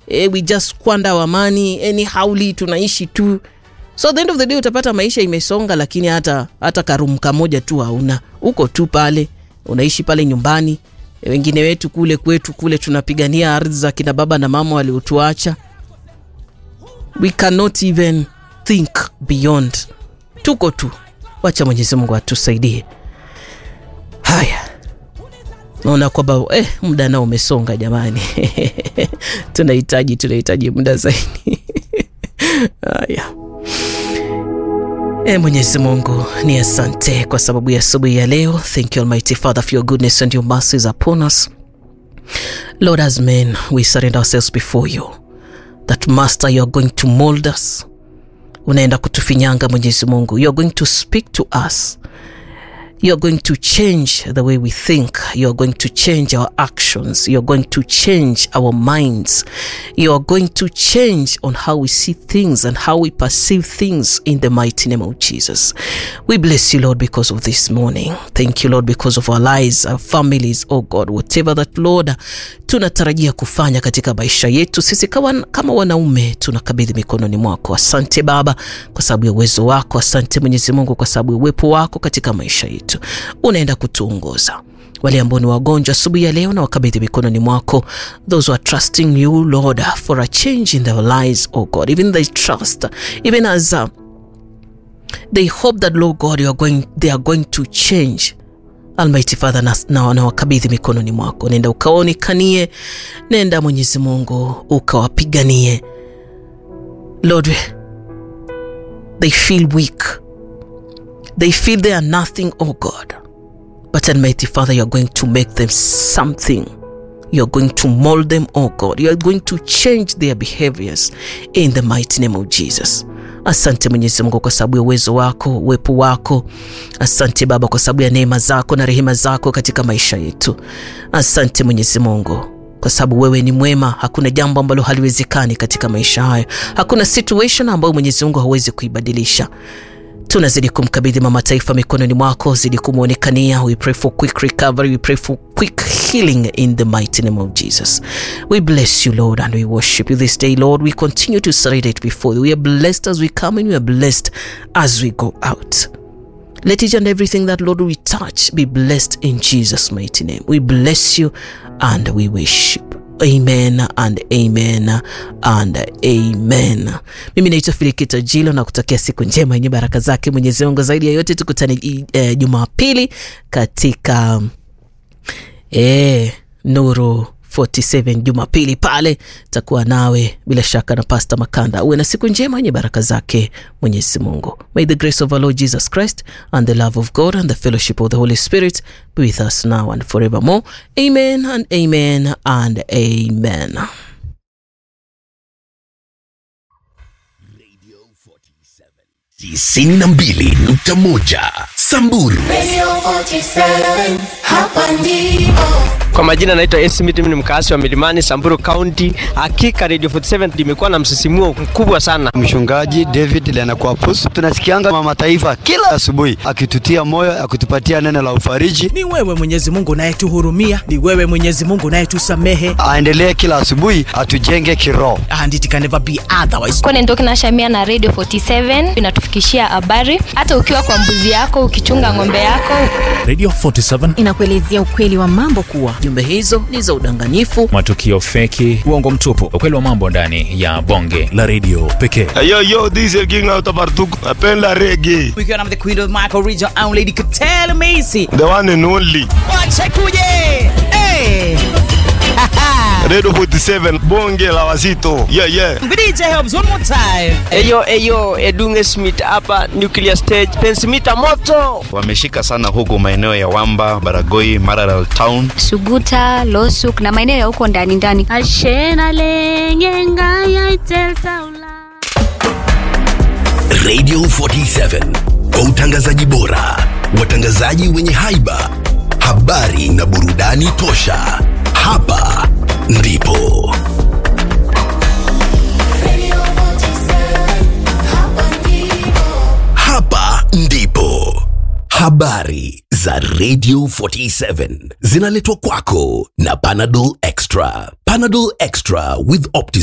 eh, we just squander our money anyhowly tunaishi tu so the end of the day utapata maisha imesonga lakini hata hata karumu kamoja tu hauna uko tu pale unaishi pale nyumbani wengine wetu kule kwetu kule tunapigania ardhi za kina baba na mama waliotuacha we cannot even think beyond tuko tu wacha mwenyezi mungu atusaidie haya naona kwamba eh, muda nao umesonga jamani tunahitaji tunahitaji muda zaidi haya E Mwenyezi Mungu ni asante kwa sababu ya asubuhi ya leo. Thank you Almighty Father for your goodness and your mercies upon us. Lord, as men, we surrender ourselves before you. That Master, you are going to mold us. Unaenda kutufinyanga Mwenyezi Mungu. You are going to speak to us. You are going to change the way we think. You are going to change our actions. You are going to change our minds. You are going to change on how we see things and how we perceive things in the mighty name of Jesus. We bless you, Lord, because of this morning. Thank you, Lord, because of our lives, our families, oh God, whatever that, Lord, tunatarajia kufanya katika maisha yetu sisi kama, kama wanaume tunakabidhi mikononi mwako. Asante Baba kwa sababu ya uwezo wako. Asante Mwenyezi Mungu kwa sababu ya uwepo wako katika maisha yetu, unaenda kutuongoza wale ambao ni wagonjwa asubuhi ya leo na wakabidhi mikononi mwako those who are trusting you lord for a change in their lives oh god even they trust even as uh, they hope that lord god you are going, they are going to change almighty father na, na, na wakabidhi mikononi mwako nenda ukaonekanie nenda mwenyezi mungu ukawapiganie lord they feel weak they feel they are nothing oh god but almighty father you're going to make them something you're going to mold them oh god you're going to change their behaviors in the mighty name of jesus asante mwenyezi mungu kwa sababu ya uwezo wako uwepo wako asante baba kwa sababu ya neema zako na rehema zako katika maisha yetu asante mwenyezi mungu kwa sababu wewe ni mwema hakuna jambo ambalo haliwezekani katika maisha hayo hakuna situation ambayo mwenyezi mungu hawezi kuibadilisha tunazidi kumkabidhi mama taifa mikononi mwako zidi kumwonekania we pray for quick recovery we pray for quick healing in the mighty name of jesus we bless you lord and we worship you this day lord we continue to surrender it before you we are blessed as we come in we are blessed as we go out let each and everything that lord we touch be blessed in jesus mighty name we bless you and we worship amen and amen and amen mimi naitwa filikita jilo na kutakia siku njema yenye baraka zake mwenyezi mungu zaidi ya yote tukutane eh, jumapili katika eh, nuru 47 jumapili pale takuwa nawe bila shaka na pasta makanda uwe na siku njema yenye baraka zake mwenyezi mungu may the grace of our lord jesus christ and the love of god and the fellowship of the holy spirit be with us now and forevermore amen and amen and amen tisini na mbili nukta moja Samburu. Radio 47, hapa ndipo. Kwa majina naitwa Ensi Miti, mimi ni mkaasi wa Milimani, Samburu County. Hakika Radio 47 limekuwa na msisimuo mkubwa sana. Mchungaji David Lenakwapus, tunasikianga mama taifa kila asubuhi akitutia moyo, akitupatia neno la ufariji. Ni wewe Mwenyezi Mungu unayetuhurumia, ni wewe Mwenyezi Mungu unayetusamehe, Aendelee kila asubuhi atujenge kiroho. and it can never be otherwise. Kone Ndoki na Shamia na Radio 47 inatufikishia habari hata ukiwa kwa mbuzi yako, ukichunga ng'ombe yako. Radio 47 inakuelezea ukweli wa mambo kuwa jumbe hizo ni za udanganyifu matukio feki, uongo mtupu, ukweli wa mambo ndani ya bonge la redio pekee. Yo, yo, this is King out of Bartuk. Napenda reggae. Ukiwa na the queen of Michael Region and Lady Katele Macy. The one and only. Wache kuje. Hey. Radio 47, bonge la wazito. Yeah, yeah. DJ helps one more time. Eyo eyo Edunge Smith hapa Nuclear Stage, pensimita moto. Wameshika sana huku maeneo ya Wamba, Baragoi, Maralal Town. Suguta, Losuk na maeneo ya huko ndani ndani. Radio 47 kwa utangazaji bora, watangazaji wenye haiba, habari na burudani tosha. Hapa ndipo Radio 47, hapa ndipo. hapa ndipo habari za Radio 47 zinaletwa kwako na Panadol Extra. Panadol Extra with Opti